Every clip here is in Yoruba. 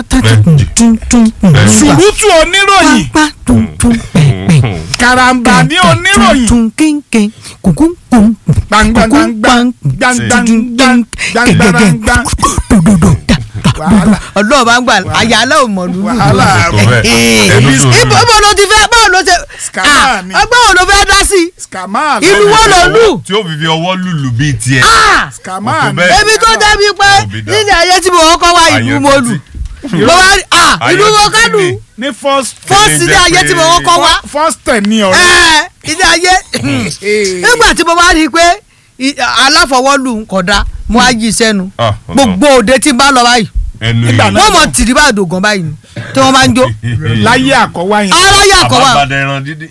fùrútù oníròyìn karamba ní oníròyìn ọlọ́ọ̀ bá ń gbà àyàlẹ́ ò mọ̀ lúlù wàhálà ibo ibo ló ti fẹ́ báwo ló ṣe Scammer ni. ọgbọ́n wo ló fẹ́ dá sí scammer ìlú wo ló lù tí ó fi fi ọwọ́ lùlù bíi tiẹ̀. scammer Kò tó ni bẹ́ẹ̀. ebi tó débi pé Òbí dá. nílẹ̀ ayé tí mo kọ́kọ́ wá ìlú mo lù mo wá rí ah ìlú mo kọ́ lù ní first fọ́ọ̀sì ní ayé tí mo kọ́kọ́ wá first ten ní ọ̀rẹ́ ẹ̀ ilé ayé nígbà tí mo wá rí i pé i- aláfọwọ́lù kódà mo á yí sẹ́nu Ah, gbogbo òde tí n bá lọ báyìí ẹnu Nígbà yìí. náà- wọ́n mọ̀ tìrí bá dògàn báyìí ni tí wọ́n máa ń jó láyé àkọ́wá yẹn aráyé àkọ́wà àbábádẹ ẹran dídí.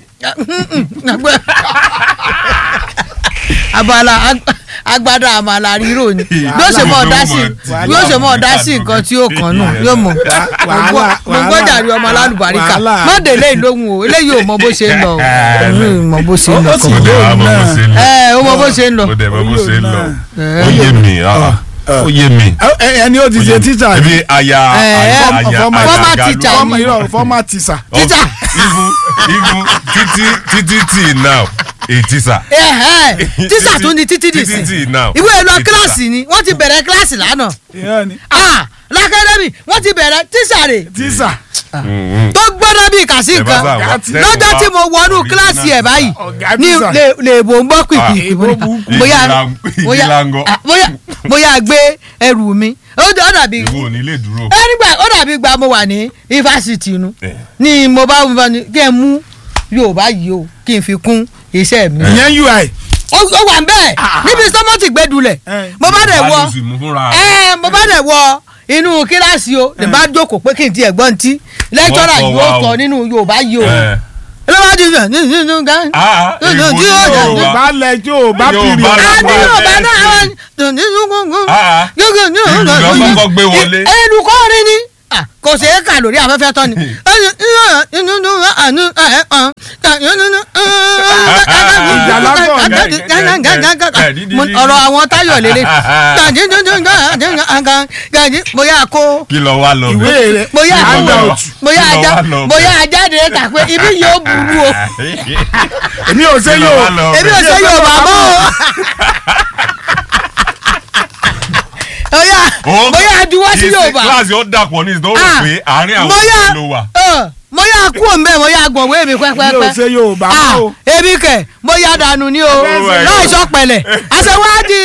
abala ag- agbada àmàlà rírò ni yóò ṣe mọ ọdá sí yóò ṣe mọ ọdá sí nǹkan tí yóò kàn nù yóò mọ wàhálà, mo gbọ́dọ̀ àrí ọmọ alálùbáríkà wàhálà. má délé ìlóhùn o eléyìí ò mọ bó ṣe ń lọ o òun ò mọ bó ṣe ń lọ Ó sì mo kàn dẹ̀ wá mọ bó ṣe ń lọ. ẹ ó mọ bó ṣe ń lọ mo dẹ̀ mọ bó ṣe ń lọ. Eh. ó yé mi ah, ó yé mi. Ẹ- ẹ- ẹni ó ti ṣe tíṣà ebi aya Eh, aya eh, aya former- aya former galu. teacher fọ́mà irọ́ fọ́mà tíṣà Teacher. even even títí títí tí now a teacher. Ẹ̀hẹ́, tíṣà tún ni títí dì títí sí tí now. ìwé lọ a teacher. kíláàsì ni wọ́n ti bẹ̀rẹ̀ kíláàsì lánàá ìyá ni ah lákàdẹ́mì wọ́n ti bẹ̀rẹ̀ tíṣà rè tíṣà Mm, tó gbọ́dọ̀ bíi kàsí Ẹ bá nǹkan sá wá, tẹ́ lọ́jọ́ wá tí mo wọnú original kíláàsì ẹ̀ báyìí Ọ̀gá ní tíṣà. lè- lèbò ń gbọ́ pìpì Ah, èbó burúkú. bóyá Ìdílang- bóyá ìdílangọ. ah, bóyá bóyá gbé ẹrù mi ó dà- ó dàbí ìwọ ò ní lè dúró. ẹ nígbà ó dàbí gba mo wà ní ifásitì inú Eh. ni mo bá mo bá ní kí ẹ mú yorùbá yìí o kí n fi kún iṣẹ́ mi ìyẹn ui ó ó wà ń bẹ́ẹ̀ níbi sọ́mọ́tì gbẹ́dulẹ̀ Eh. mo bá dẹ̀ wọ Bá lè sì mú fúnra rẹ̀. ẹ mo bá dẹ̀ wọ inú kíláàsì o lè bá jókòó pé kí n tiẹ̀ gbọ́n tí lẹ́tọ́rà Wọ́n kọ́ yóò wa o. kọ nínú yorùbá yìí o Eh. lọ́wọ́ ti sọ nínú nínú gan. Ah, Yóò- èèbó yóò- ní yóò- Yorùbá. yorùbá lẹjọ bá Yorùbá pìrì lọ. a ní wà yorùbá bẹ́ẹ̀ náà sí. àwọn tòní gúngún Ah, gúngún ní ìlú lọ kọ́kọ́ gbé wọlé. olùkọ́rin ni Ah, kò ṣeé kà lórí afẹ́fẹ́ tán ni. Mo- ọ̀rọ̀ àwọn táyọ̀ lélẹ̀ bóyá kó kí lọ wá lọ ìwé bẹ̀. rẹ bóyá kó handout bóyá Kí lọ ajá wá lọ bóyá ajáde kà pé ibi yóò burú o èmi ò ṣe Kí lọ yóò wá lọ èmi bẹ̀. ò ṣe yorùbá mọ́ o bóyá Ó- bóyá juwọ́ sí kì í ṣe yorùbá kíláàsì ó dàpọ̀ ní ìdánwò Ah, pé àárín àwọn bóyá ìlú ló wà. mo yà kú òǹbẹ mo yà gbọ̀n wéèmí èmi ò pẹ́pẹ́pẹ́ ṣe yorùbá ah o ebi kẹ mo yà dànù ni o Oh my láì God. sọ pẹ̀lẹ́ àṣewádìí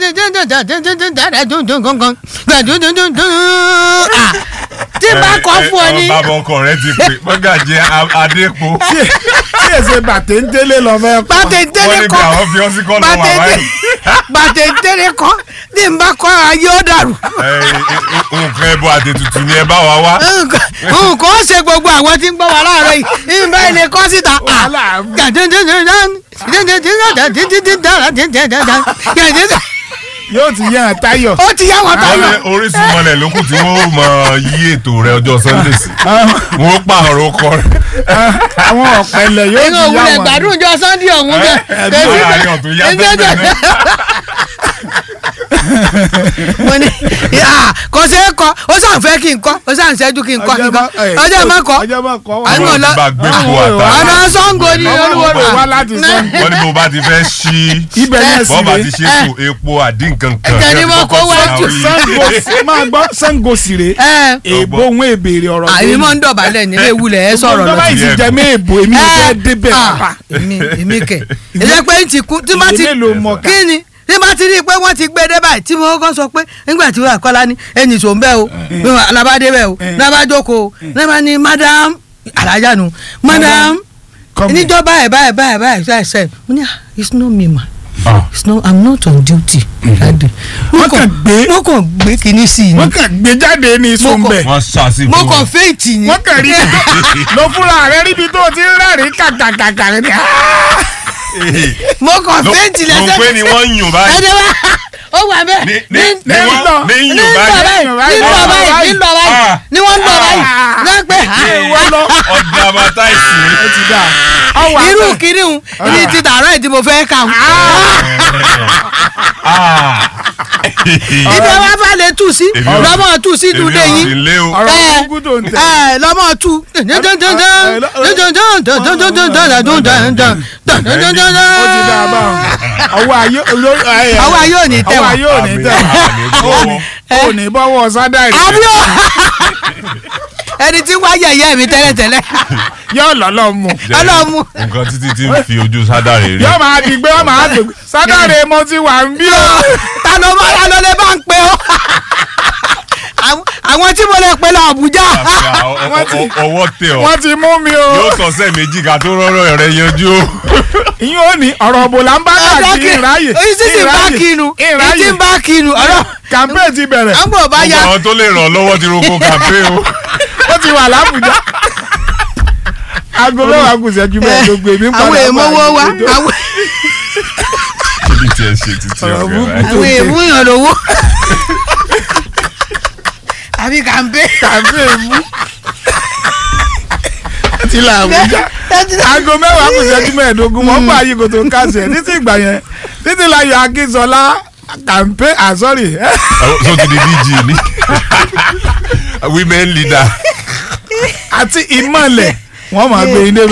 Ah, tí n bá kọ́ fún ọ ní bàbá ọkọ rẹ ti pè mọ́gàjì adépo. tí èsè bàtẹ́ńtẹ́lẹ̀ lọ fẹ́ pa wọ́n bàtẹ̀ntẹ́lẹ̀ níbi kọ́ àwọn fi ọsí kọ́ lọ́wọ́ àwáyé. bàtẹ̀ntẹ́lẹ̀ kọ́ tí n bá kọ́ ayé ó dàrú nǹkan ẹbọ àti tutù ni ẹ bá wa wá. nǹkan ó ṣe gbogbo àwọn tí ń gbọ́ wa láàárọ̀ yìí ìbá ilé kọ́ síta yóò ti yàn táyọ̀ ó ti yá wọn wọ́n táyọ̀ ní orísun mọ́lẹ̀ lókù tí wọ́n mọ yí ètò rẹ ọjọ́ sunday sí. wọ́n pààrọ̀ ọkọ rẹ. àwọn ọ̀pẹ̀lẹ̀ yóò ẹ̀yin ti yá òwúlẹ̀ wọn gbádùn jọ sunday ọ̀hún bẹ́ẹ̀ ẹbí àárín ọ̀tún yá bẹ́ẹ̀ náà. mo ní ah, kò ṣe é kọ ó sàn fẹ́ kí n kọ́ ó sàn ṣẹ́jú kí n kọ́ kí n kọ́ ọjọ́ má kọ́ ọjọ́ má kọ́ À ń wọn. lọ lọ- bá gbé po Àwọn àtàwọn. ọ̀nà sango ni Ọmọ olúwo òwe wá láti Ṣàngó. wọ́n ní bó bá ti fẹ́ ṣí ibẹ̀ yẹn sì bọ́ọ̀bà ti rè ṣe kù epo àdínkankan. Ẹ̀jẹ̀ ni mo kó wájú. sango máa gbọ́ sango sì rè ẹ èèbó òun èbèrè ọ̀rọ̀ àyè mọ́ ń dọ̀bálẹ̀ nílé ìwúlẹ̀ ẹ sọ̀rọ̀ lọ lọ́wọ́ sí. ìsì jẹ́ mí èbó èmi ò fẹ́ débẹ̀ pàpà èmi èmi kẹ̀ ẹ jẹ́ pé ń ti kú tí bá ti ìwé mélòó mọ̀ ká kí ni tí bá ti rí i pé wọ́n ti gbé dé báyìí tí mo kọ́ sọ pé nígbà tí wọ́n àkọ́lá ní ẹnì sò ń bẹ́ o alábàdé bẹ́ o lábàjókòó o lábà ní madam alájà nu madam Come here. níjọ́ báyìí báyìí báyìí báyìí ṣe ṣe mo ní ah it's not me ma it's not i'm not on duty. Daddy. Wọ́n kàn gbé- wọ́n kàn gbé kinní sí i ni wọ́n kàn gbé jáde ní sunbẹ̀ wọ́n ṣàṣì mo fún kàn wọn. fèètì ni. wọ́n kàn rí ibi tó lọ fúnra rẹ ríbi tó ti ń rẹ́rìn kàkàkàkà rẹ ni mo kàn ló fèètì ló lẹ́sẹ̀ pé ni wọ́n ń yùn báyìí. ẹ̀dẹ̀ wá ó wà bẹ́ẹ̀ ní ní ní- ní wọ́n lọ- ní ní yùn lọ báyìí. báyìí ní lọ báyìí ní lọ báyìí Ah. ní wọ́n ń lọ báyìí náà pé ha ọ̀dà bàtà ìsìn. ó ti dà ọwọ́ irú àtẹ kìnìún ní ti dàrọ́ ìdí mo fẹ́ kà ń. ibi ẹ wá fà lè tù sí Èmi ò- lọ́mọ tù sí èmi dùdé ò yín sí lé o. ọ̀rọ̀ ẹ burúkú tó ń tẹ̀. ẹ lọ́mọ tù. ó ti dá a bá wọn. ọwọ́ ayé olórí. ẹ, Ọwọ́ ayé ò ní tẹ̀ ọwọ́ wọ́n. ayé ò ní tẹ̀ wọ́n. ó ní bọ́wọ́ sádàrí. àbúrò ẹni tí wá yẹ̀yẹ́ mi tẹ́lẹ̀tẹ́lẹ̀ yóò lọ́lọ́ mu. Jẹ́ Ọlọ́mú. nǹkan títí tí ń fi ojú sádàrè rí. yóò máa di gbé yóò máa gbé sádàrí mo ti wà ń bí o. ta ló bá ta ló lè bá ń pe ó Àwọn- àwọn tí mo lè pe lọ Àbújá Wọ́n ti- ọwọ́ tẹ ọ wọ́n ti mú mi o. yóò tọ̀sẹ̀ méjì ká tó rọ́rọ́ rẹ yanjú o. ìyẹn ò ní ọ̀rọ̀ òbò là ń bá káàkiri ìráyè. ìsì ti bá kinu ìsì ìráyè. bá kinu ọ̀rọ̀ campaign ti bẹ̀rẹ̀. àgbò bá gbogbo ya àwọn tó lè ràn lọ́wọ́ ti roko kàmpé o. ó ti wà lábùjá. aago mẹ́wàá kù sẹ́jú mẹ́ẹ̀ẹ́dógún èmi ń padà àwọn èèmọ̀wọ́ wa bá àwọn kí ni tiẹ̀ ṣe títí Ọ̀rọ̀ ọ̀gá burúkú. rẹ̀. àwọn èèmúyàn lówó àbí kàmpé campaign mú. ti là àbújá. aago mẹ́wàá kù sẹ́jú mẹ́ẹ̀ẹ́dógún wọ́n gbà yí kò tó kásẹ̀ títí ìgbà yẹn títí láyọ̀ akínsọlá campaign ah sorry Àwọn- so ti di dg ni women leader. àti ìmọ̀lẹ̀ wọ́n máa gbé yín débẹ̀.